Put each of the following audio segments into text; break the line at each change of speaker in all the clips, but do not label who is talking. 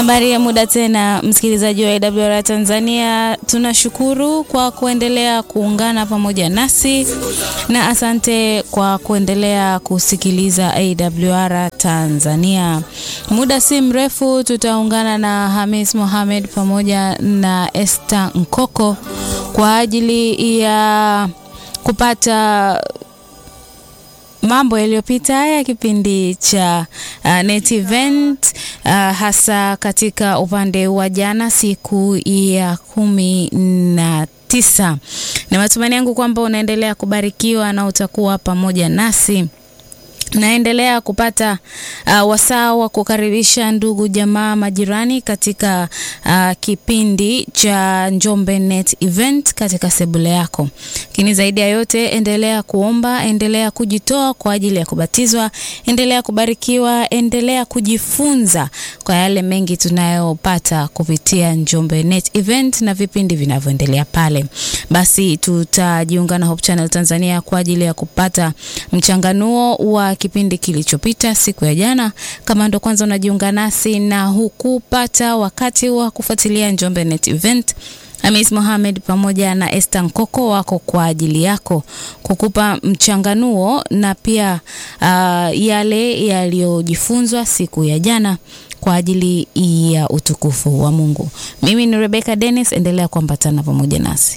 Habari ya muda tena, msikilizaji wa AWR Tanzania, tunashukuru kwa kuendelea kuungana pamoja nasi na asante kwa kuendelea kusikiliza AWR Tanzania. Muda si mrefu tutaungana na Hamis Mohamed pamoja na Esther Nkoko kwa ajili ya kupata mambo yaliyopita ya kipindi cha uh, Net Event uh, hasa katika upande wa jana siku ya kumi na tisa. Ni matumaini yangu kwamba unaendelea kubarikiwa na utakuwa pamoja nasi naendelea kupata uh, wasaa wa kukaribisha ndugu jamaa majirani katika uh, kipindi cha Njombe Net Event katika sebule yako. Lakini zaidi ya yote, endelea kuomba, endelea kujitoa kwa ajili ya kubatizwa, endelea kubarikiwa, endelea kujifunza kwa yale mengi tunayopata kupitia Njombe Net Event na vipindi vinavyoendelea pale. Basi tutajiunga na Hope Channel Tanzania kwa ajili ya kupata mchanganuo wa kipindi kilichopita siku ya jana. Kama ndo kwanza unajiunga nasi na hukupata wakati wa kufuatilia Njombe Net Event, Hamis Mohamed pamoja na Esther Nkoko wako kwa ajili yako kukupa mchanganuo na pia uh, yale yaliyojifunzwa siku ya jana kwa ajili ya utukufu wa Mungu. Mimi ni Rebecca Dennis, endelea kuambatana pamoja nasi.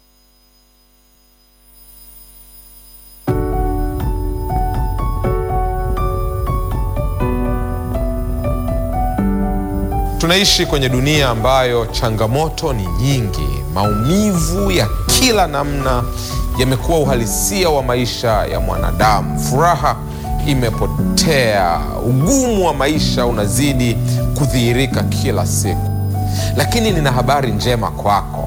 Tunaishi kwenye dunia ambayo changamoto ni nyingi. Maumivu ya kila namna yamekuwa uhalisia wa maisha ya mwanadamu. Furaha imepotea, ugumu wa maisha unazidi kudhihirika kila siku. Lakini nina habari njema kwako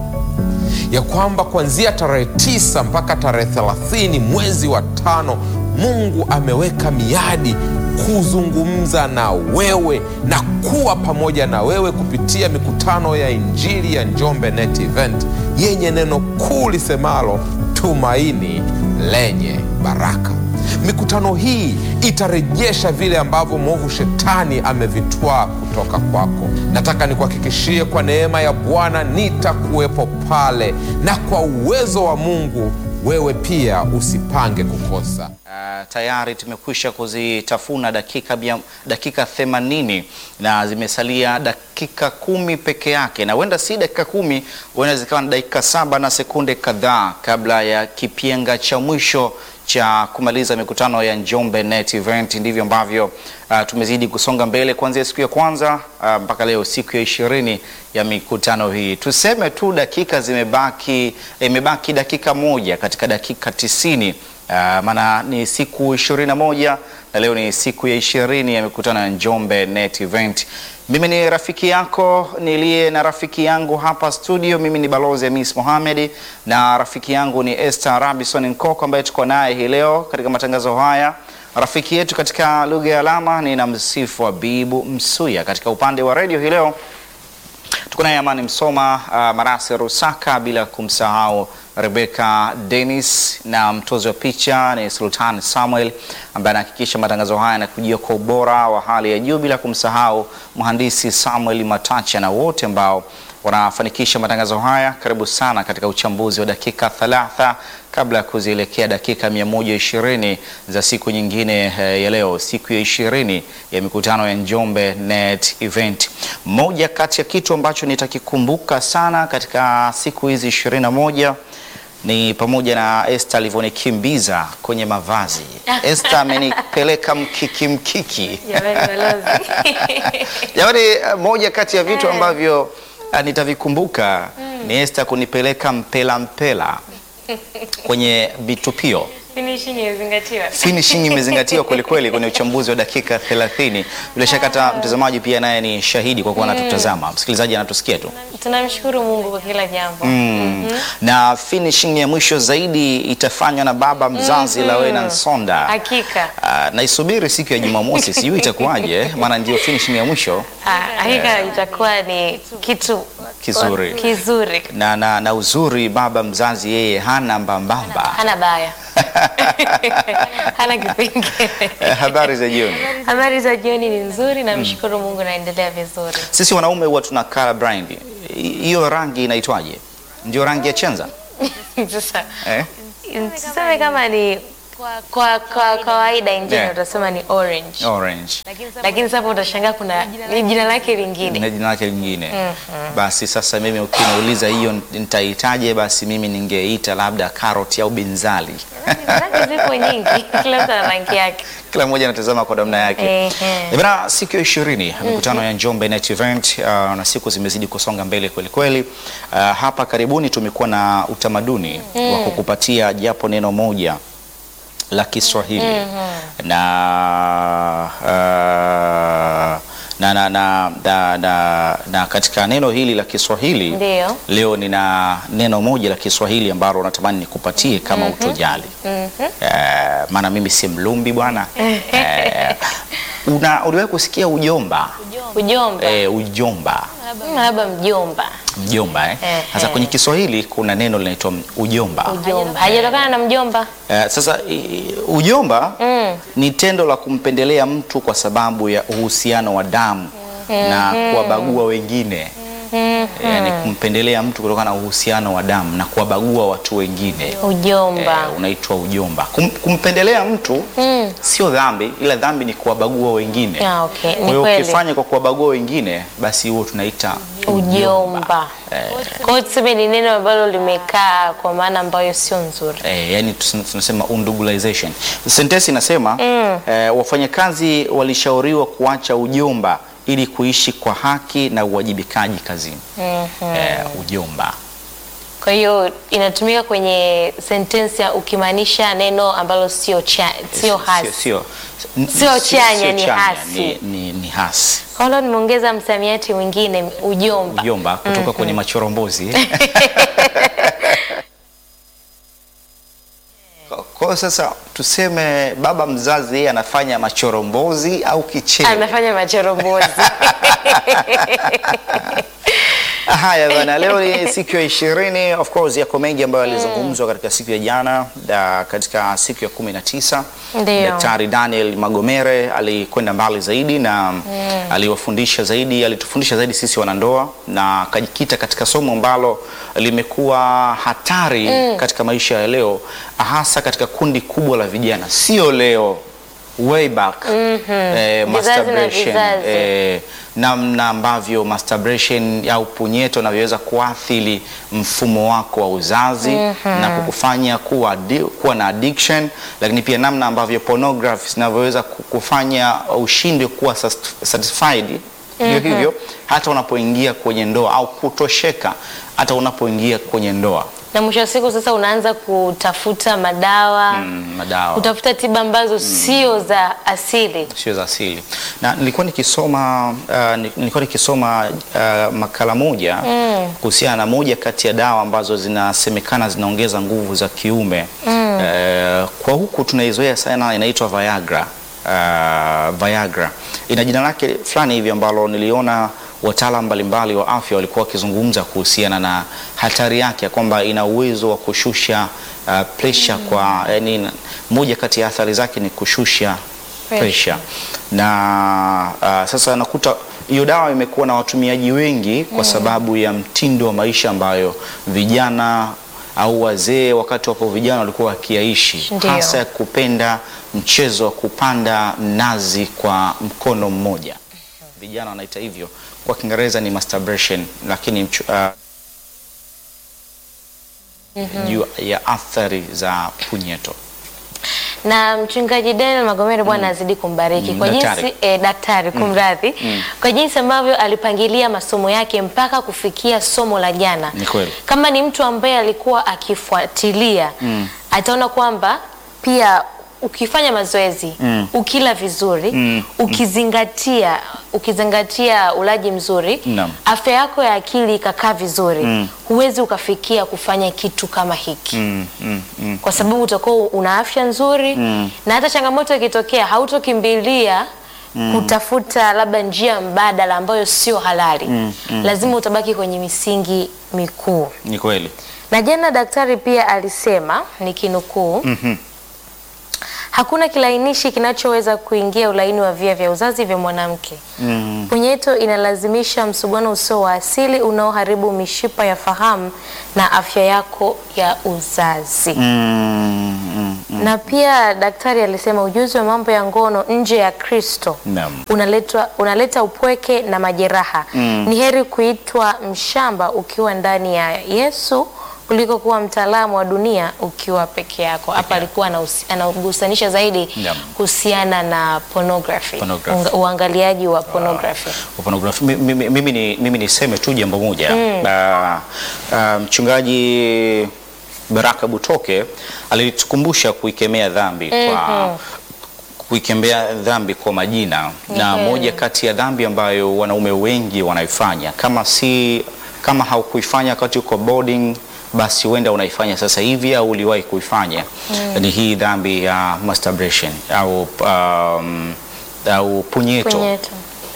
ya kwamba kuanzia tarehe tisa mpaka tarehe thelathini mwezi wa tano Mungu ameweka miadi kuzungumza na wewe na kuwa pamoja na wewe kupitia mikutano ya Injili ya Njombe Net Event yenye neno kuu lisemalo tumaini lenye baraka. Mikutano hii itarejesha vile ambavyo mwovu shetani amevitwaa kutoka kwako. Nataka nikuhakikishie kwa neema ya Bwana nitakuwepo pale, na kwa uwezo wa Mungu wewe pia usipange kukosa.
Uh, tayari tumekwisha kuzitafuna dakika bia, dakika themanini na zimesalia dakika kumi peke yake, na huenda si dakika kumi, huenda zikawa na dakika saba na sekunde kadhaa kabla ya kipenga cha mwisho cha kumaliza mikutano ya Njombe Net Event. Ndivyo ambavyo uh, tumezidi kusonga mbele kuanzia siku ya kwanza uh, mpaka leo siku ya ishirini ya mikutano hii. Tuseme tu dakika zimebaki, imebaki dakika moja katika dakika tisini. Uh, maana ni siku ishirini na moja na leo ni siku ya ishirini ya mikutano ya Njombe Net Event. Mimi ni rafiki yako niliye na rafiki yangu hapa studio. Mimi ni Balozi Hamis Mohamed na rafiki yangu ni Esther Robinson Nkoko ambaye tuko naye hii leo katika matangazo haya. Rafiki yetu katika lugha ya alama ni na msifu Bibu Msuya. Katika upande wa redio hii leo tuko naye Amani Msoma, uh, Marasi Rusaka, bila kumsahau Rebecca Dennis na mtozi wa picha ni Sultan Samuel ambaye anahakikisha matangazo haya yanakujia kwa ubora wa hali ya juu, bila kumsahau mhandisi Samuel Matacha na wote ambao wanafanikisha matangazo haya. Karibu sana katika uchambuzi wa dakika thalatha kabla ya kuzielekea dakika 120 za siku nyingine ya leo, siku ya ishirini ya mikutano ya Njombe Net Event. Moja kati ya kitu ambacho nitakikumbuka sana katika siku hizi ishirini na moja ni pamoja na Esther alivyonikimbiza kwenye mavazi. Esther amenipeleka mkiki mkiki. Jamani, moja kati ya vitu ambavyo nitavikumbuka ni Esther kunipeleka mpela mpela kwenye vitupio.
Finishing imezingatiwa.
Finishing imezingatiwa kweli kweli kwenye uchambuzi wa dakika 30. Bila shaka hata mtazamaji pia naye ni shahidi kwa kuwa anatutazama. Msikilizaji anatusikia tu.
Tunamshukuru Mungu kwa kila jambo.
Mm. Na finishing ya mwisho zaidi itafanywa na baba mzazi Lawena Nsonda.
Hakika.
Ah, naisubiri siku ya Jumamosi, sijui itakuwaje, maana ndio finishing ya mwisho
Ah, Hakika itakuwa ni kitu
Kizuri.
kizuri.
na, na, na uzuri baba mzazi yeye hana mbambamba
Hana baya. hana kipengele.
Eh, habari za jioni.
Habari za jioni ni nzuri, namshukuru Mungu, naendelea vizuri.
Sisi wanaume huwa tuna color blind. Hi- Hiyo rangi inaitwaje? Ndio rangi ya chenza?
Sasa
Eh?
tuseme kama ni kwa kwa kawaida injini
Yeah.
utasema ni orange,
Orange.
lakini sasa utashangaa kuna ni jina lake lingine.
na jina lake lingine. Basi sasa mimi ukiniuliza hiyo nitaitaje, basi mimi ningeita labda karoti au binzali.
Rangi zipo nyingi, kila mtu ana rangi yake.
Kila mmoja anatazama kwa namna yake.
Ehe.
Eh, Bana, siku ya ishirini mikutano ya Njombe Net Event uh, na siku zimezidi kusonga mbele kweli kweli. Uh, hapa karibuni tumekuwa na utamaduni wa kukupatia japo neno moja la Kiswahili na, uh, na, na, na, na, na, na katika neno hili la Kiswahili
Ndio.
leo nina neno moja la Kiswahili ambalo natamani nikupatie kama utojali. Eh, maana mimi si mlumbi bwana. Eh, una uliwahi kusikia ujomba?
Ujomba.
Eh, ujomba
Mm, Labda mjomba.
mjomba eh?
Eh,
Sasa
eh.
kwenye Kiswahili kuna neno linaitwa ujomba.
Ujomba. Hajatokana na mjomba.
Eh, sasa i- ujomba
Mm.
ni tendo la kumpendelea mtu kwa sababu ya uhusiano wa damu na kuwabagua wengine. Yani kumpendelea mtu kutokana na uhusiano wa damu na kuwabagua watu wengine.
Ujomba.
Eh, unaitwa ujomba. Kum, kumpendelea mtu
Mm.
sio dhambi, ila dhambi ni kuwabagua wengine.
Ah, okay. Ni
Kwa hiyo
kweli.
ukifanya kwa kuwabagua wengine, basi huo tunaita
Ujomba. Kwa hiyo tuseme ni neno ambalo limekaa kwa maana ambayo sio nzuri.
Eh, yani tus- tunasema undugulization. Sentensi inasema eh, wafanyakazi walishauriwa kuacha ujomba ili kuishi kwa haki na uwajibikaji kazini. Eh, ujomba.
Kwa hiyo inatumika kwenye sentensi ya ukimaanisha neno ambalo sio cha, sio hasi.
Sio, sio,
Sio chanya, ni
chanya,
hasi.
Ni, ni, ni hasi.
Kwa hiyo nimeongeza msamiati mwingine ujomba.
Ujomba kutoka kwenye machorombozi. Kwa- Kwa hiyo sasa tuseme baba mzazi yeye anafanya machorombozi au kicheo.
Anafanya machorombozi.
Haya bana, leo ni siku ya ishirini. Of course yako mengi ambayo yalizungumzwa katika siku ya jana da, katika siku ya kumi na tisa
Ndio.
Daktari Daniel Magomere alikwenda mbali zaidi na aliwafundisha zaidi, alitufundisha zaidi sisi wanandoa na akajikita katika somo ambalo limekuwa hatari katika maisha ya leo, hasa katika kundi kubwa la vijana, sio leo way back eh,
Vizazi na
masturbation
vizazi.
eh, namna ambavyo masturbation au punyeto inavyoweza kuathiri mfumo wako wa uzazi na kukufanya kuwa, addi- kuwa na addiction, lakini pia namna ambavyo pornography zinavyoweza kukufanya ushindwe kuwa sat- satisfied hivyo hivyo hata unapoingia kwenye ndoa au kutosheka hata unapoingia kwenye ndoa
na mwisho wa siku sasa unaanza kutafuta madawa
mm, madawa
kutafuta tiba ambazo sio za asili.
sio za asili na nilikuwa nikisoma uh, ni- nilikuwa nikisoma uh, makala moja kuhusiana na moja kati ya dawa ambazo zinasemekana zinaongeza nguvu za kiume uh, kwa huku tunaizoea sana inaitwa Viagra uh, Viagra ina jina lake fulani hivi ambalo niliona wataalam mbalimbali wa afya walikuwa wakizungumza kuhusiana na hatari yake ya kwamba ina uwezo wa kushusha uh, pressure kwa yani, moja kati ya athari zake ni kushusha pressure na uh, sasa nakuta hiyo dawa imekuwa na watumiaji wengi kwa sababu ya mtindo wa maisha ambayo vijana au wazee wakati wapo vijana walikuwa wakiyaishi,
Ndio.
hasa ya kupenda mchezo wa kupanda mnazi kwa mkono mmoja. Vijana wanaita hivyo, kwa Kiingereza ni masturbation, lakini mchu- uh, juu ya athari za punyeto.
na mchungaji Daniel Magomere Bwana azidi kumbariki
Mm,
kwa
daktari.
jinsi eh, daktari kumradhi kwa jinsi ambavyo alipangilia masomo yake mpaka kufikia somo la jana.
Ni kweli.
Kama ni mtu ambaye alikuwa akifuatilia ataona kwamba pia ukifanya mazoezi ukila vizuri ukizingatia ukizingatia ulaji mzuri
Naam.
afya yako ya akili ikakaa vizuri huwezi ukafikia kufanya kitu kama hiki
Mm, mm, mm.
kwa sababu utakuwa una afya nzuri na hata changamoto ikitokea hautokimbilia kutafuta labda njia mbadala ambayo sio halali lazima utabaki kwenye misingi mikuu
Ni kweli.
na jana daktari pia alisema nikinukuu Hakuna kilainishi kinachoweza kuingia ulaini wa via vya uzazi vya mwanamke.
Mm.
Punyeto inalazimisha msuguano usio wa asili unaoharibu mishipa ya fahamu na afya yako ya uzazi.
Mm, mm, mm.
Na pia daktari alisema ujuzi wa mambo ya ngono nje ya Kristo
Naam.
unaletwa unaleta upweke na majeraha.
Mm.
Ni heri kuitwa mshamba ukiwa ndani ya Yesu kuliko kuwa mtaalamu wa dunia ukiwa peke yako. Hapa alikuwa anahusi- anagusanisha zaidi
Naam.
kuhusiana na pornography,
Pornography.
Unga- uangaliaji wa pornography.
Pornography. Mi- mi- Mimi ni mimi niseme tu jambo moja Ah, ah, mchungaji Baraka Butoke alitukumbusha kuikemea dhambi kwa kuikemea dhambi kwa majina na
kweli.
moja kati ya dhambi ambayo wanaume wengi wanaifanya kama si kama haukuifanya wakati uko boarding basi huenda unaifanya sasa hivi au uliwahi kuifanya ni hii dhambi ya masturbation au um, au punyeto
Punyeto.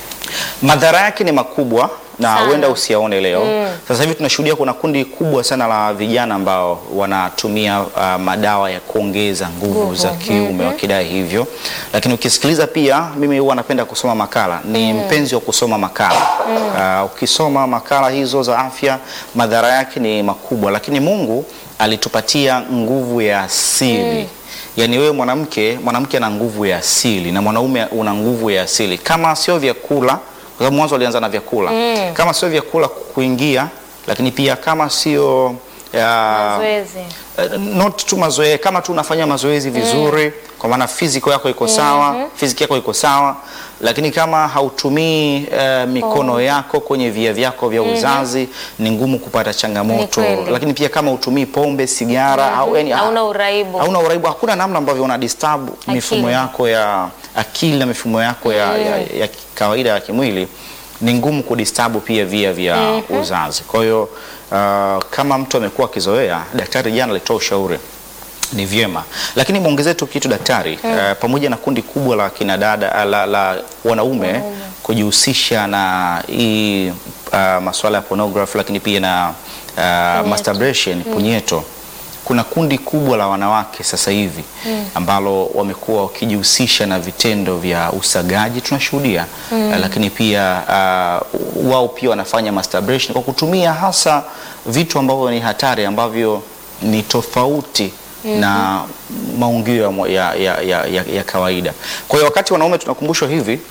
madhara yake ni makubwa na
Sana.
huenda usiyaone leo. Sasa hivi tunashuhudia kuna kundi kubwa sana la vijana ambao wanatumia uh, madawa ya kuongeza nguvu
Nguvu.
za kiume wakidai hivyo, lakini ukisikiliza pia, mimi huwa napenda kusoma makala, ni mpenzi wa kusoma makala. Uh, ukisoma makala hizo za afya, madhara yake ni makubwa, lakini Mungu alitupatia nguvu ya asili Yaani wewe mwanamke, mwanamke ana nguvu ya asili na mwanaume una nguvu ya asili. Kama sio vyakula, kwa sababu mwanzo alianza na vyakula. Kama sio vyakula kuingia, lakini pia kama sio ya-
Mazoezi.
Eh, not tu mazoezi, kama tu unafanya mazoezi vizuri, kwa maana physical yako iko sawa, physical yako iko sawa, lakini kama hautumii eh, mikono yako kwenye via vyako vya uzazi, ni ngumu kupata changamoto.
Ni kweli.
Lakini pia kama utumii pombe, sigara au yani
Hauna uraibu.
hauna uraibu, hakuna namna ambavyo una disturb mifumo yako ya akili na mifumo yako ya, ya, ya kawaida ya kimwili, ni ngumu kudisturb pia via vya uzazi. Kwa hiyo uh, kama mtu amekuwa akizoea, daktari jana alitoa ushauri ni vyema, lakini mwongezee tu kitu daktari, uh, pamoja na kundi kubwa la kina dada la, la wanaume kujihusisha na hii uh, masuala ya pornography, lakini pia na uh, masturbation punyeto kuna kundi kubwa la wanawake sasa hivi ambalo wamekuwa wakijihusisha na vitendo vya usagaji tunashuhudia, uh, lakini pia uh, wao pia wanafanya masturbation kwa kutumia hasa vitu ambavyo ni hatari ambavyo ni tofauti na maungio ya, mwa- ya, ya, ya, ya, ya kawaida. Kwa hiyo wakati wanaume tunakumbushwa hivi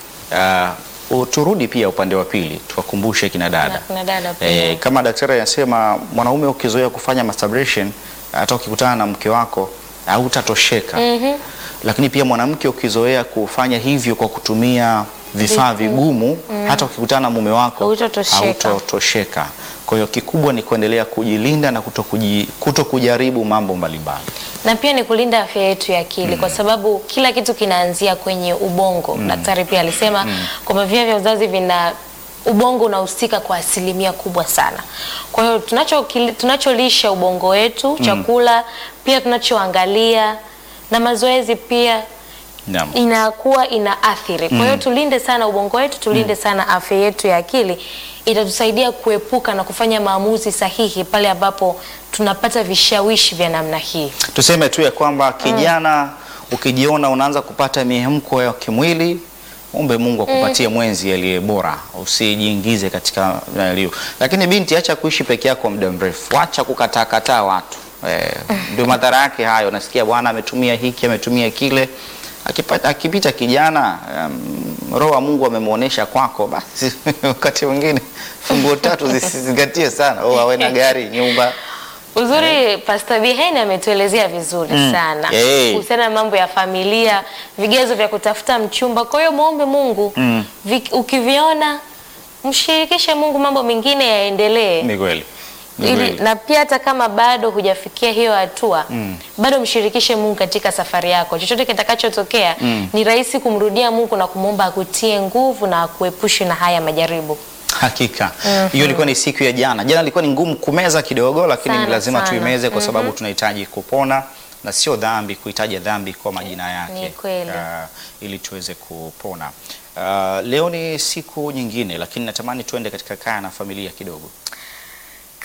uh, turudi pia upande wa pili tuwakumbushe kina dada
Na kina dada pia.
Eh, kama daktari anasema mwanaume ukizoea kufanya masturbation hata ukikutana na mke wako hautatosheka. Lakini pia mwanamke ukizoea kufanya hivyo kwa kutumia vifaa vigumu hata ukikutana na mume wako
Hautatosheka.
hautotosheka. Kwa hiyo kikubwa ni kuendelea kujilinda na kutokuji- kutokujaribu mambo mbalimbali.
na pia ni kulinda afya yetu ya akili kwa sababu kila kitu kinaanzia kwenye ubongo. Daktari pia alisema kwamba via vya uzazi vina ubongo unahusika kwa asilimia kubwa sana. Kwa hiyo tunacho tunacholisha ubongo wetu, chakula pia tunachoangalia na mazoezi pia
Naam.
inakuwa ina athiri. Kwa hiyo tulinde sana ubongo wetu, tulinde sana afya yetu ya akili, itatusaidia kuepuka na kufanya maamuzi sahihi pale ambapo tunapata vishawishi vya namna hii.
Tuseme tu ya kwamba kijana ukijiona unaanza kupata mihemko ya kimwili, ombe Mungu akupatie mwenzi aliye bora, usijiingize katika nalio. Lakini binti, acha kuishi peke yako muda mrefu, acha kukataa kataa watu eh, ndio madhara yake hayo. Nasikia bwana ametumia hiki ametumia kile, akipata, akipita kijana um, roho wa Mungu amemwonyesha kwako, basi wakati mwingine funguo tatu zisizingatie sana, oh, awe na gari, nyumba
Uzuri Pastor Biheni ametuelezea vizuri sana
Hey.
kuhusiana na mambo ya familia, vigezo vya kutafuta mchumba. Kwa hiyo muombe Mungu Vi, ukiviona mshirikishe Mungu, mambo mengine yaendelee.
ni kweli. Ni
Ili,
kweli.
na pia hata kama bado hujafikia hiyo hatua bado mshirikishe Mungu katika safari yako. Chochote kitakachotokea ni rahisi kumrudia Mungu na kumwomba akutie nguvu na akuepushe na haya majaribu.
Hakika hiyo ilikuwa ni siku ya jana. Jana ilikuwa ni ngumu kumeza kidogo, lakini
Sana,
ni lazima
sana.
tuimeze kwa sababu tunahitaji kupona na sio dhambi kuitaja dhambi kwa majina yake
Ni kweli.
ah, ili tuweze kupona. Ah, leo ni siku nyingine, lakini natamani tuende katika kaya na familia kidogo.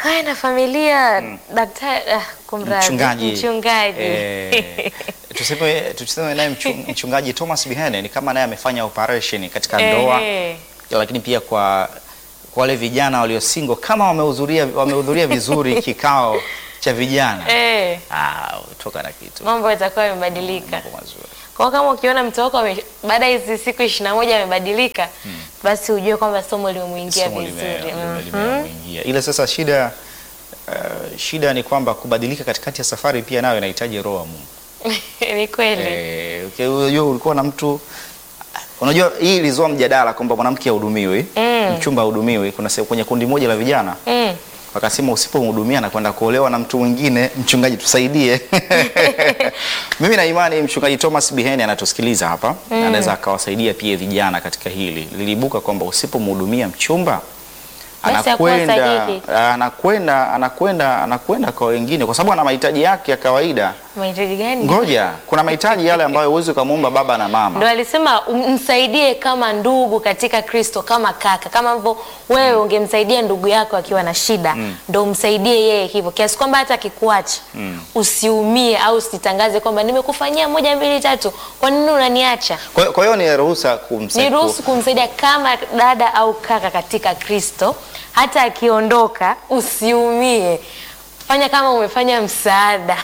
Haya na familia daktari ah, kumradhi,
mchungaji
mchungaji.
eh, tuseme tuseme naye mchu- mchungaji Thomas Bihene ni kama naye amefanya operation katika ndoa
Ehe.
lakini pia kwa kwa wale vijana walio single kama wamehudhuria wamehudhuria vizuri kikao cha vijana
Eh,
ah, toka na kitu
mambo yatakuwa yamebadilika.
Mambo mazuri.
Kwa kama ukiona mtoto wako ame- baada ya hizi siku ishirini na moja amebadilika, basi ujue kwamba somo limemuingia
Somo lime-
vizuri.
lime-
Mhm.
limemuingia. Ila sasa shida uh, shida ni kwamba kubadilika katikati ya safari pia nayo inahitaji roho wa Mungu.
Ni kweli.
Eh, okay, unajua ulikuwa na mtu unajua hii ilizua mjadala kwamba mwanamke ahudumiwi
Mm.
mchumba ahudumiwi. Kuna se- kwenye kundi moja la vijana
Mm.
wakasema usipomhudumia na kwenda kuolewa na mtu mwingine, mchungaji tusaidie. Mimi na imani mchungaji Thomas Biheni anatusikiliza hapa na anaweza akawasaidia pia vijana katika hili. Liliibuka kwamba usipomhudumia mchumba
Basi hakuwa
anakwenda
sahihi.
anakwenda anakwenda anakwenda kwa wengine, kwa sababu ana mahitaji yake ya kawaida.
Mahitaji gani?
Ngoja, kuna mahitaji yale ambayo huwezi ukamwomba baba na mama.
Ndo alisema um- msaidie kama ndugu katika Kristo, kama kaka, kama ambavyo wewe ungemsaidia ndugu yako akiwa na shida, ndo umsaidie yeye hivyo, kiasi kwamba hata akikuacha usiumie au usitangaze kwamba nimekufanyia moja mbili tatu, kwa nini unaniacha?
Kwa hiyo- kwa hiyo ni ruhusa kumsaidia.
Ni ruhusu kumsaidia kama dada au kaka katika Kristo, hata akiondoka usiumie, fanya kama umefanya msaada.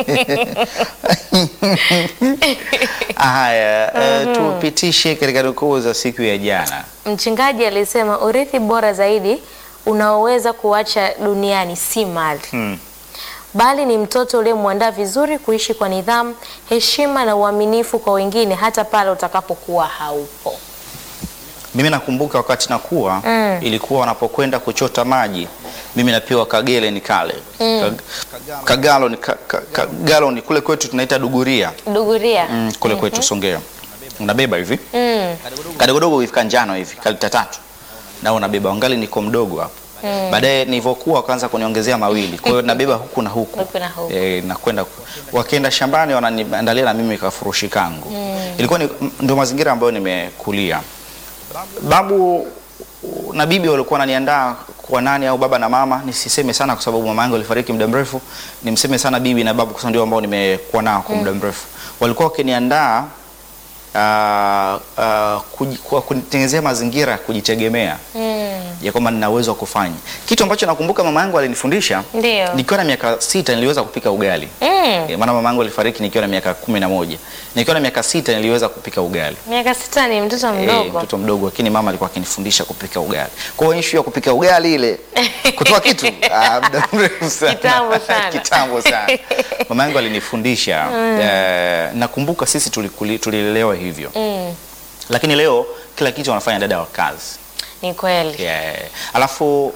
Haya, eh, tupitishe katika nukuu za siku ya jana.
Mchungaji alisema urithi bora zaidi unaoweza kuacha duniani si mali
Hmm.
bali ni mtoto uliyemwandaa vizuri kuishi kwa nidhamu, heshima na uaminifu kwa wengine hata pale utakapokuwa haupo.
Mimi nakumbuka wakati nakuwa
Mm.
ilikuwa wanapokwenda kuchota maji, mimi napewa kagele ni kale Kag- kagalo ni ka, ka, kagalo ni kule kwetu tunaita duguria
Duguria.
mm, kule kwetu Songea, unabeba hivi
Mm.
kadogodogo hivi kanjano hivi kalita tatu na unabeba wangali niko mdogo hapo baadaye nilivyokuwa wakaanza kuniongezea mawili kwa hiyo nabeba huku na huku
Huku na huku.
e, nakwenda ku- wakienda shambani wananiandalia na mimi kafurushi kangu ilikuwa ni, ndio mazingira ambayo nimekulia babu na bibi walikuwa wananiandaa kwa nani au baba na mama nisiseme sana kwa sababu mama yangu alifariki muda mrefu nimseme sana bibi na babu kwa sababu ndio ambao nimekuwa nao kwa muda mrefu walikuwa wakiniandaa uh, uh, kuji- kwa kunitengenezea mazingira ya kujitegemea
Mm.
ya kwamba nina uwezo wa kufanya kitu ambacho nakumbuka mama yangu alinifundisha
Ndio.
nikiwa na miaka sita niliweza kupika ugali
Mm.
Eh, maana mama yangu alifariki nikiwa na miaka kumi na moja nikiwa na miaka sita niliweza kupika ugali
Miaka sita ni mtoto
Eh,
mdogo.
mtoto mdogo lakini mama alikuwa akinifundisha kupika ugali. Kwa hiyo issue ya kupika ugali ile kutoa kitu ah, muda mrefu sana.
Kitambo sana.
Kitambo sana. Mama yangu alinifundisha eh, nakumbuka sisi tulikuli- tulilelewa hivyo.
Mm.
Lakini leo kila kitu wanafanya dada wa kazi.
Ni kweli.
Yeah. Alafu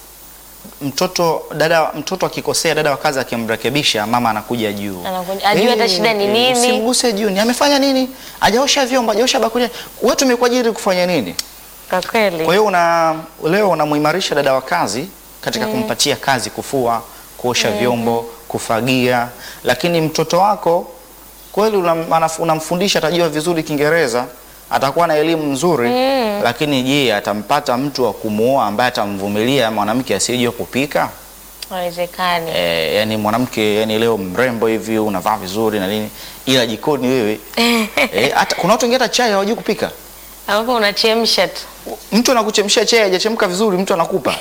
mtoto dada mtoto akikosea dada wa kazi akimrekebisha mama anakuja juu.
Anakuja- ajue hata shida ni nini.
Usimguse juu. Ni amefanya nini? Hajaosha vyombo, hajaosha bakuli. Wewe tumekuajiri kufanya nini?
Kwa kweli.
Kwa hiyo una leo unamuimarisha dada wa kazi katika kumpatia kazi kufua, kuosha vyombo, kufagia, lakini mtoto wako kweli unam- anaf- unamfundisha atajua vizuri Kiingereza, atakuwa na elimu nzuri, lakini je, atampata mtu wa kumuoa ambaye atamvumilia mwanamke asiyejua kupika?
Haiwezekani.
E, yani mwanamke yani leo mrembo hivi unavaa vizuri na nini, ila jikoni wewe e, hata kuna watu wengine hata chai hawajui kupika.
Ambapo unachemsha tu.
Mtu anakuchemshia chai hajachemka vizuri, mtu anakupa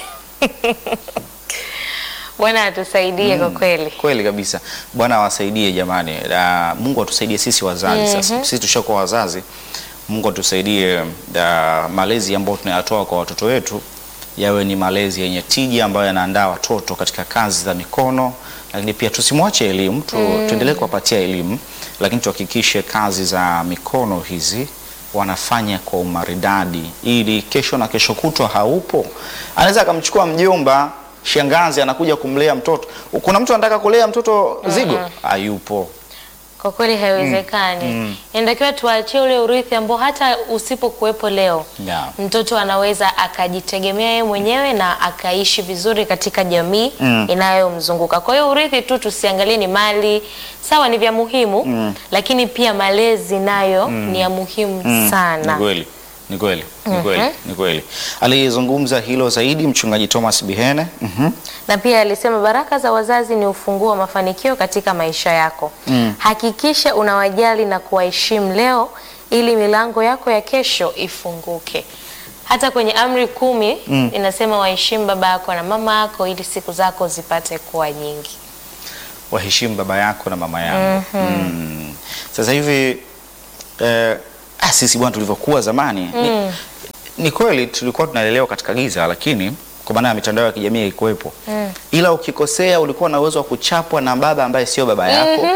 Bwana atusaidie kwa kweli.
Kweli kabisa. Bwana awasaidie jamani. Na Mungu atusaidie sisi wazazi sasa. Sisi tushakuwa wazazi. Mungu atusaidie uh, malezi ambayo tunayatoa kwa watoto wetu yawe ni malezi yenye tija ambayo yanaandaa watoto katika kazi za mikono, lakini pia tusimwache elimu tu, tuendelee kuwapatia elimu, lakini tuhakikishe kazi za mikono hizi wanafanya kwa umaridadi, ili kesho na kesho kutwa haupo, anaweza akamchukua mjomba shangazi anakuja kumlea mtoto. Kuna mtu anataka kulea mtoto zigo, hayupo.
Kwa kweli haiwezekani. Inatakiwa tuachie ule urithi ambao hata usipokuwepo leo
Yeah.
mtoto anaweza akajitegemea yeye mwenyewe na akaishi vizuri katika jamii inayomzunguka. Kwa hiyo urithi tu tusiangalie ni mali, sawa ni vya muhimu, lakini pia malezi nayo ni ya muhimu
Ni
sana.
kweli. Ni kweli, ni kweli, ni kweli. Alizungumza hilo zaidi mchungaji Thomas Bihene. Mhm.
na pia alisema baraka za wazazi ni ufunguo wa mafanikio katika maisha yako. Hakikisha unawajali na kuwaheshimu leo ili milango yako ya kesho ifunguke. Hata kwenye amri kumi inasema waheshimu baba yako na mama yako ili siku zako zipate kuwa nyingi.
Waheshimu baba yako na mama yako. Mm. Sasa hivi eh, ah, sisi bwana tulivyokuwa zamani ni, ni kweli tulikuwa tunalelewa katika giza, lakini kwa maana ya mitandao ya kijamii haikuwepo. Ila ukikosea ulikuwa na uwezo wa kuchapwa na baba ambaye sio baba yako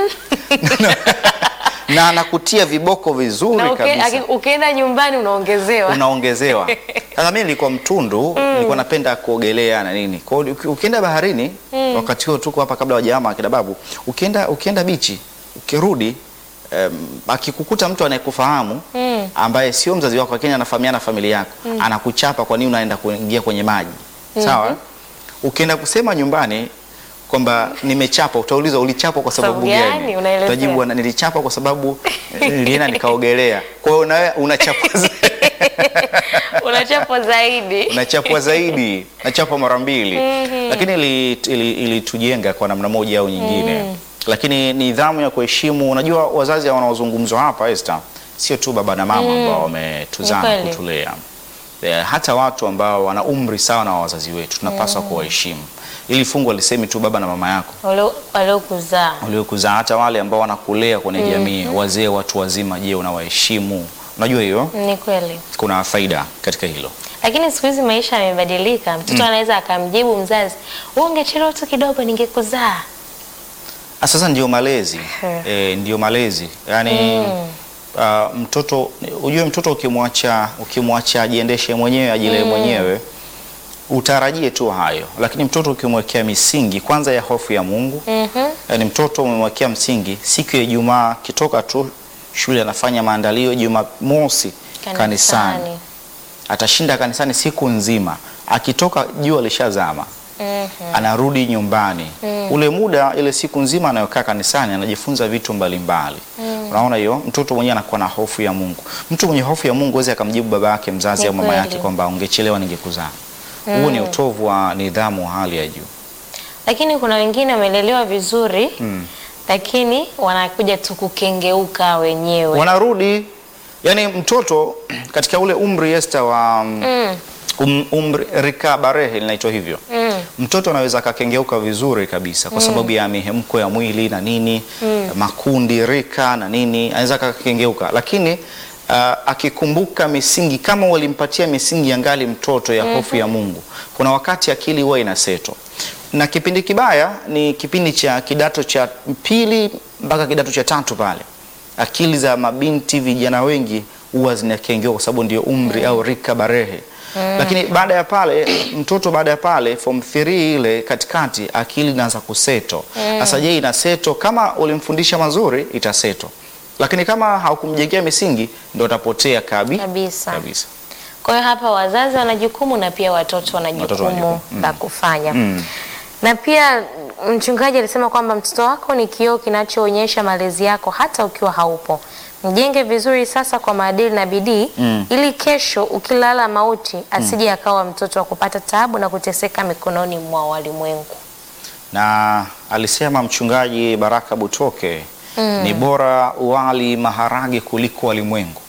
na anakutia viboko vizuri
Na uke,
kabisa
aki- ukienda nyumbani unaongezewa.
unaongezewa. Sasa mimi nilikuwa mtundu, nilikuwa napenda kuogelea na nini. Kwa hiyo uki- ukienda baharini, wakati huo tuko hapa kabla wajama akina babu, ukienda ukienda bichi, ukirudi um, akikukuta mtu anayekufahamu ambaye sio mzazi wako lakini anafahamiana na familia yako, anakuchapa kwa nini unaenda kuingia kwenye maji. Sawa? Ukienda kusema nyumbani kwamba nimechapa, utaulizwa ulichapa kwa sababu
Sababu gani?
gani?
Unaelezea.
Utajibu "Bwana, nilichapa kwa sababu eh, nilienda nikaogelea. Kwa hiyo nawe unachapa zaidi
Unachapwa zaidi.
unachapwa zaidi, nachapwa mara mbili, lakini ilitujenga ili, ili tujenga kwa namna moja au nyingine. Lakini nidhamu ya kuheshimu, unajua wazazi wanaozungumzwa hapa Esther, sio tu baba na mama ambao wametuzaa
Ni
na
kweli.
kutulea, Eh, hata watu ambao wana umri sawa na wazazi wetu tunapaswa kuwaheshimu. Ili fungu alisemi tu baba na mama yako
Walio- Waliokuzaa.
waliokuzaa, hata wale ambao wanakulea kwenye jamii, wazee, watu wazima, je, unawaheshimu? Unajua hiyo
Ni kweli.
kuna faida katika hilo.
Lakini siku hizi maisha yamebadilika. Mtoto anaweza akamjibu mzazi, wewe ungechelewa tu kidogo ningekuzaa.
Ah, Sasa ndio malezi
Hmm.
e, ndio malezi yaani ah, mtoto ujue, mtoto ukimwacha ukimwacha ajiendeshe mwenyewe ajilee mwenyewe utarajie tu hayo, lakini mtoto ukimwekea misingi kwanza ya hofu ya Mungu
Mhm.
yaani mtoto umemwekea msingi, siku ya Ijumaa kitoka tu shule anafanya maandalio, Jumamosi kanisani, atashinda kanisani siku nzima, akitoka jua lishazama
Mhm.
anarudi nyumbani ule muda ile siku nzima anayokaa kanisani anajifunza vitu mbalimbali unaona hiyo mtoto mwenyewe anakuwa na hofu ya Mungu mtu mwenye hofu ya Mungu aweze akamjibu baba yake mzazi
Ni
au mama yake
kweli.
kwamba ungechelewa ningekuzaa huo ni utovu wa nidhamu wa hali ya juu
Lakini kuna wengine wamelelewa vizuri lakini wanakuja tu kukengeuka wenyewe.
wanarudi yani mtoto katika ule umri Esther wa
Mm.
um, umri rika barehe linaitwa hivyo
Mm.
mtoto anaweza akakengeuka vizuri kabisa kwa sababu ya mihemko ya mwili na nini makundi rika na nini anaweza akakengeuka lakini uh, akikumbuka misingi kama walimpatia misingi ya ngali mtoto ya hofu ya Mungu kuna wakati akili huwa inaseto na kipindi kibaya ni kipindi cha kidato cha pili mpaka kidato cha tatu pale akili za mabinti vijana wengi huwa zinakengeuka kwa sababu ndio umri au rika barehe lakini baada ya pale mtoto baada ya pale form 3 ile katikati akili inaanza kuseto sasa je ina seto kama ulimfundisha mazuri itaseto lakini kama haukumjengea misingi ndo atapotea kabi,
Kabisa.
kabisa.
Kwa hiyo hapa wazazi wana jukumu na pia watoto wana
Watoto wana
jukumu
jukumu.
la kufanya.
Mm.
Na pia mchungaji alisema kwamba mtoto wako ni kioo kinachoonyesha malezi yako hata ukiwa haupo. Mjenge vizuri sasa kwa maadili na bidii
Mm.
ili kesho ukilala mauti asije akawa mtoto wa kupata taabu na kuteseka mikononi mwa walimwengu.
na alisema mchungaji Baraka Butoke ni bora wali maharage kuliko walimwengu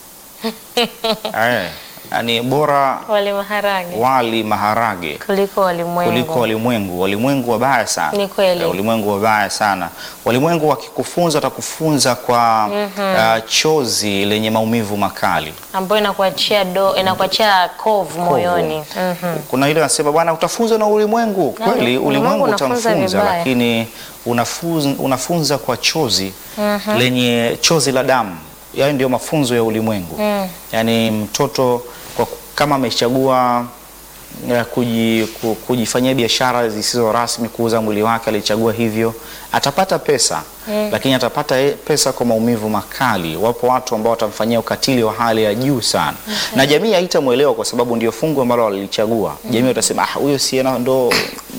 eh, ni bora
Wale maharage
wali maharage
kuliko walimwengu.
kuliko walimwengu. Walimwengu wabaya sana,
Ni kweli.
Eh, walimwengu wabaya sana. Walimwengu wakikufunza watakufunza kwa ah, chozi lenye maumivu makali.
ambayo inakuachia do inakuachia kovu moyoni. Mhm.
Kuna ile anasema bwana, utafunzwa na ulimwengu.
Na
Kweli
ulimwengu
ulimwengu
unafunza
utamfunza,
vibaya.
lakini unafunza, unafunza kwa chozi lenye chozi la damu. Yaani ndio mafunzo ya ulimwengu. Yaani mtoto kwa, kama amechagua ya kuji, ku- kujifanyia biashara zisizo rasmi, kuuza mwili wake, alichagua hivyo, atapata pesa lakini atapata e- pesa kwa maumivu makali. Wapo watu ambao watamfanyia ukatili wa hali ya juu sana, na jamii haitamwelewa kwa sababu ndio fungu ambalo walilichagua. Jamii watasema ah, huyo si ana- ndo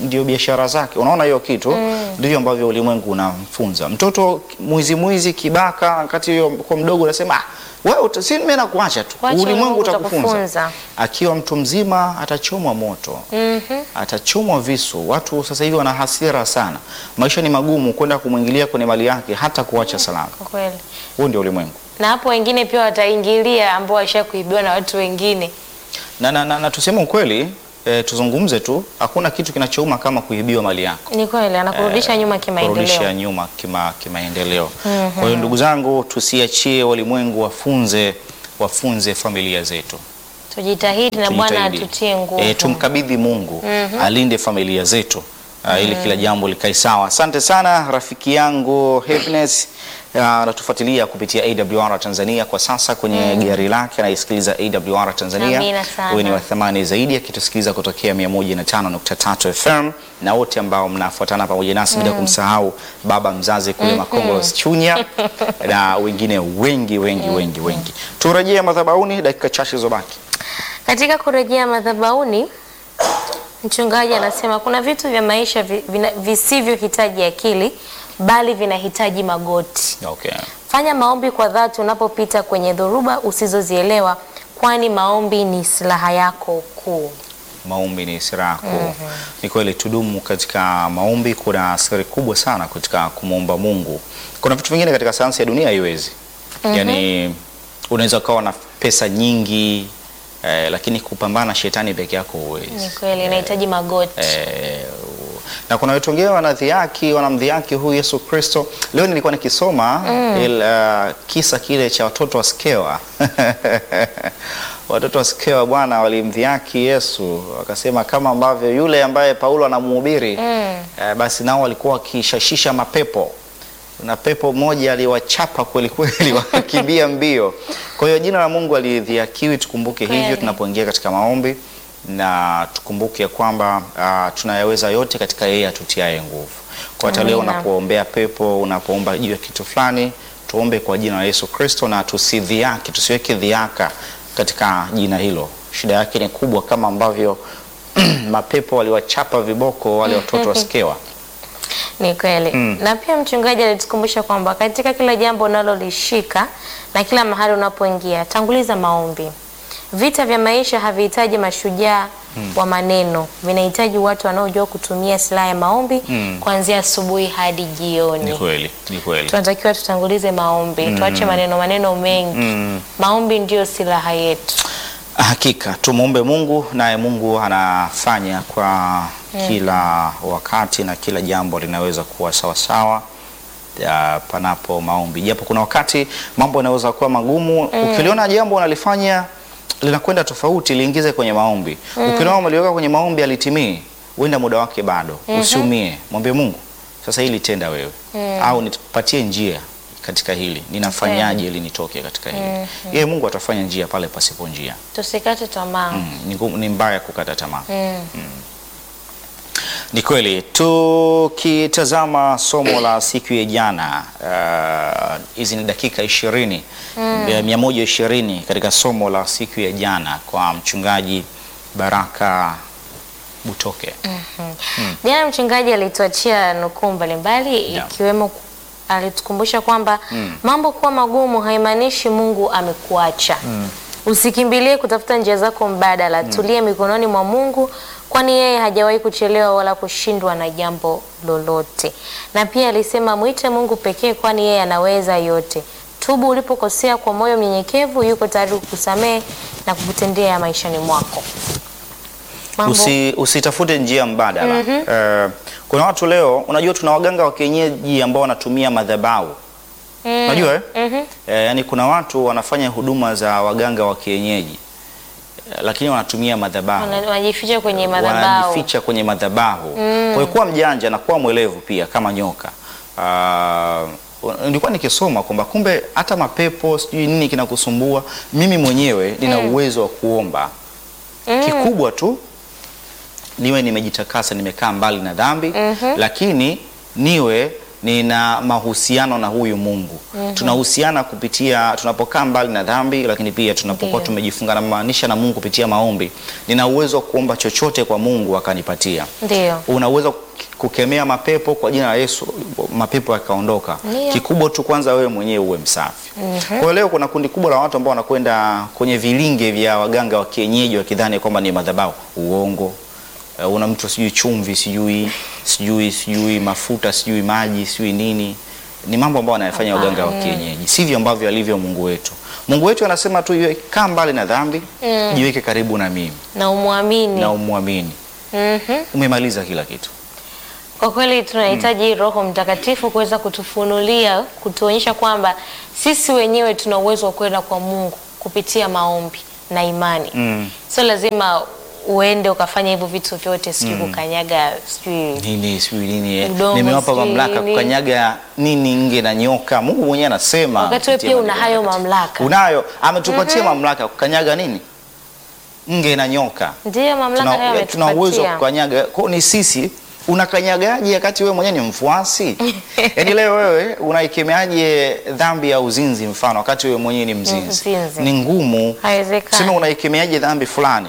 ndio biashara zake. Unaona hiyo kitu ndivyo ambavyo ulimwengu unamfunza mtoto. Mwizi mwizi, kibaka, wakati hiyo kwa mdogo unasema ah, wewe uta- si mimi nakuacha tu,
Wacha
ulimwengu
Mungu
utakufunza.
utakufunza.
Akiwa mtu mzima atachomwa moto atachomwa visu. Watu sasa hivi wana hasira sana, maisha ni magumu, kwenda kumwingilia kwenye mali yake hata kuacha salama.
Kwa kweli.
Huo ndio ulimwengu.
Na hapo wengine pia wataingilia ambao washa kuibiwa na watu wengine.
Na, na, na, na tuseme ukweli e, tuzungumze tu, hakuna kitu kinachouma kama kuibiwa mali yako.
Ni kweli anakurudisha nyuma
kurudisha
kimaendeleo.
nyuma kima, kimaendeleo. Kwa hiyo ndugu zangu, tusiachie walimwengu wafunze wafunze familia zetu.
Tujitahidi na Bwana
Tujitahidi.
atutie nguvu.
Eh, tumkabidhi Mungu alinde familia zetu ah, ili kila jambo likae sawa. Asante sana rafiki yangu Happiness ah, anatufuatilia kupitia AWR Tanzania kwa sasa kwenye gari lake anaisikiliza AWR Tanzania.
Amina sana.
Huyu ni wa thamani zaidi akitusikiliza kutokea 105.3 FM na wote ambao mnafuatana pamoja nasi bila kumsahau baba mzazi kule Makongos Chunya na wengine wengi wengi wengi wengi. Turejee madhabahuni dakika chache zilizobaki.
Katika kurejea madhabahuni, mchungaji anasema kuna vitu vya maisha vi- vina- visivyohitaji akili bali vinahitaji magoti.
Okay.
Fanya maombi kwa dhati unapopita kwenye dhoruba usizozielewa, kwani maombi ni silaha yako kuu.
Maombi ni silaha kuu. Ni kweli, tudumu katika maombi. Kuna siri kubwa sana katika kumwomba Mungu. Kuna vitu vingine katika sayansi ya dunia haiwezi. Yaani unaweza ukawa na pesa nyingi eh, lakini kupambana na shetani peke yako
Ni
huwezi.
kweli, inahitaji magoti.
Eh, na kuna watu wengine wanadhiaki wanamdhiaki huyu Yesu Kristo. Leo nilikuwa nikisoma il, uh, kisa kile cha watoto wa Skewa watoto wa Skewa bwana walimdhiaki Yesu, wakasema kama ambavyo yule ambaye Paulo anamhubiri eh, basi nao walikuwa wakishashisha mapepo na pepo moja aliwachapa kweli kweli, wakakimbia mbio. Kwa hiyo jina la Mungu alidhiakiwi, tukumbuke hivyo
Kweli.
tunapoingia katika maombi, na tukumbuke kwamba ah, tunayaweza yote katika yeye atutiaye nguvu. Kwa hata leo
Amina.
unapoombea pepo, unapoomba juu ya kitu fulani, tuombe kwa jina la Yesu Kristo na tusidhiaki, tusiweke dhiaka katika jina hilo. Shida yake ni kubwa, kama ambavyo mapepo waliwachapa viboko wale watoto wa Skewa.
Ni kweli. Na pia mchungaji alitukumbusha kwamba katika kila jambo unalolishika na kila mahali unapoingia, tanguliza maombi. Vita vya maisha havihitaji mashujaa wa maneno, vinahitaji watu wanaojua kutumia silaha ya maombi kuanzia asubuhi hadi
Ni
jioni.
kweli, ni kweli.
Tunatakiwa tutangulize maombi, tuache maneno maneno mengi. Maombi ndiyo silaha yetu.
Hakika tumwombe Mungu naye Mungu anafanya kwa kila wakati na kila jambo linaweza kuwa sawasawa ya, panapo maombi, japo kuna wakati mambo yanaweza kuwa magumu. Ukiliona jambo unalifanya linakwenda tofauti, liingize kwenye maombi. Ukiliona umeliweka kwenye maombi alitimii, huenda muda wake bado. Usiumie, mwambie Mungu, sasa hili tenda wewe, au nipatie njia katika hili, ninafanyaje ili nitoke katika hili? Yeye Mungu atafanya njia pale pasipo njia.
Tusikate tamaa.
Mm, ni, ngumu- ni mbaya kukata tamaa. Mm. Ni kweli. Tukitazama somo la siku ya jana, ah, hizi ni dakika ishirini mia moja ishirini katika somo la siku ya jana kwa mchungaji Baraka Butoke.
Jana mchungaji alituachia nukuu mbalimbali
Yeah.
ikiwemo ku- alitukumbusha kwamba mambo kuwa magumu haimaanishi Mungu amekuacha. Usikimbilie kutafuta njia zako mbadala, tulie mikononi mwa Mungu kwani yeye hajawahi kuchelewa wala kushindwa na jambo lolote. Na pia alisema mwite Mungu pekee kwani yeye anaweza yote. Tubu ulipokosea kwa moyo mnyenyekevu, yuko tayari kukusamehe na kukutendea maishani mwako. Mambo
Usi, usitafute njia mbadala. Eh, kuna watu leo, unajua tuna waganga wa kienyeji ambao wanatumia madhabahu unajua eh? Eh, yani kuna watu wanafanya huduma za waganga wa kienyeji eh, lakini wanatumia madhabahu
wana- wanajificha kwenye madhabahu.
wanajificha kwenye madhabahu. Kwa hiyo kuwa mjanja na kuwa mwelevu pia kama nyoka. Ah, nilikuwa nikisoma kwamba kumbe hata mapepo sijui nini kinakusumbua, mimi mwenyewe nina uwezo wa kuomba. Kikubwa tu niwe nimejitakasa, nimekaa mbali na dhambi, lakini niwe nina mahusiano na huyu Mungu. Tunahusiana kupitia tunapokaa mbali na dhambi, lakini pia tunapokuwa
Ndiyo.
tumejifunganisha na Mungu kupitia maombi. Nina uwezo wa kuomba chochote kwa Mungu akanipatia.
Ndio.
Una uwezo wa kukemea mapepo kwa jina la Yesu, mapepo yakaondoka.
Ndiyo.
Kikubwa tu kwanza wewe mwenyewe uwe msafi. Kwa hiyo leo kuna kundi kubwa la watu ambao wanakwenda kwenye vilinge vya waganga wa kienyeji wakidhani kwamba ni madhabahu. Uongo. Uh, una mtu sijui chumvi sijui sijui sijui mafuta sijui maji sijui nini, ni mambo ambayo wanayafanya waganga wa kienyeji, sivyo ambavyo alivyo Mungu wetu. Mungu wetu anasema tu iwe kaa mbali na dhambi, jiweke karibu na mimi
Na umwamini.
na umwamini.
Mhm.
Umemaliza kila kitu.
Kwa kweli tunahitaji Roho Mtakatifu kuweza kutufunulia, kutuonyesha kwamba sisi wenyewe tuna uwezo wa kwenda kwa Mungu kupitia maombi na imani.
Mm.
Sio lazima uende ukafanya hivyo vitu vyote, sijui kukanyaga, sijui
nini sijui nini eh.
Udongo
nimewapa
sijui
mamlaka
nini.
kukanyaga nini nge na nyoka. Mungu mwenyewe anasema
Wakati wewe
kupitia
pia una
maandiko
hayo
matakatifu.
mamlaka.
Unayo, ametupatia mamlaka ya kukanyaga nini nge na nyoka.
ndiyo mamlaka hayo
Tuna, tuna uwezo wa
ametupatia.
kukanyaga. Kwa hiyo ni sisi unakanyagaje wakati wewe mwenyewe ni mfuasi? Yaani leo wewe unaikemeaje dhambi ya uzinzi mfano wakati wewe mwenyewe ni mzinzi?
Mzinzi.
Ni ngumu.
Haiwezekani.
Sema unaikemeaje dhambi fulani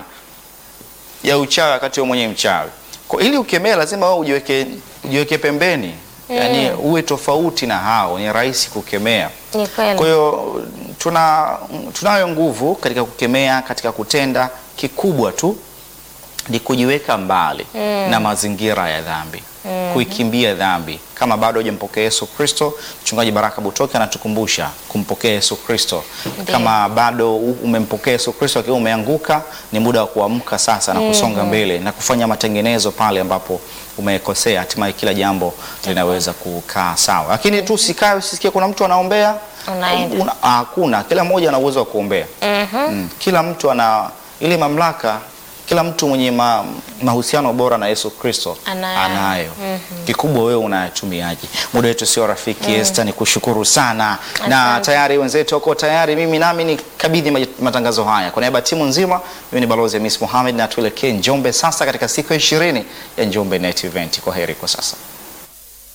ya uchawi wakati wewe mwenyewe mchawi. Kwa ili ukemee lazima wewe ujiweke ujiweke pembeni. Yaani uwe tofauti na hao, ni rahisi kukemea.
Ni kweli.
Kwa hiyo tuna tunayo nguvu katika kukemea, katika kutenda. Kikubwa tu ni kujiweka mbali na mazingira ya dhambi, kuikimbia dhambi. Kama bado hujampokea Yesu Kristo, mchungaji Baraka Butoke anatukumbusha kumpokea Yesu Kristo. Kama bado u- umempokea Yesu Kristo akiwa umeanguka, ni muda wa kuamka sasa na kusonga mbele na kufanya matengenezo pale ambapo umekosea, hatimaye kila jambo linaweza kukaa sawa. Lakini tu usikae usisikie kuna mtu anaombea
Unaenda.
Una- hakuna. Kila mmoja ana uwezo wa kuombea. Mm. Kila mtu ana ile mamlaka. Kila mtu mwenye ma, mahusiano bora na Yesu Kristo
Anayo.
anayo. Kikubwa wewe unayatumiaje? Muda wetu sio rafiki. Esther, ni kushukuru sana na
Asante.
tayari wenzetu wako tayari. Mimi nami ni kabidhi maj- matangazo haya kwa niaba ya timu nzima. Mimi ni balozi Miss Mohamed na tuelekee Njombe sasa katika siku ya ishirini ya Njombe Net Event. Kwa heri kwa sasa.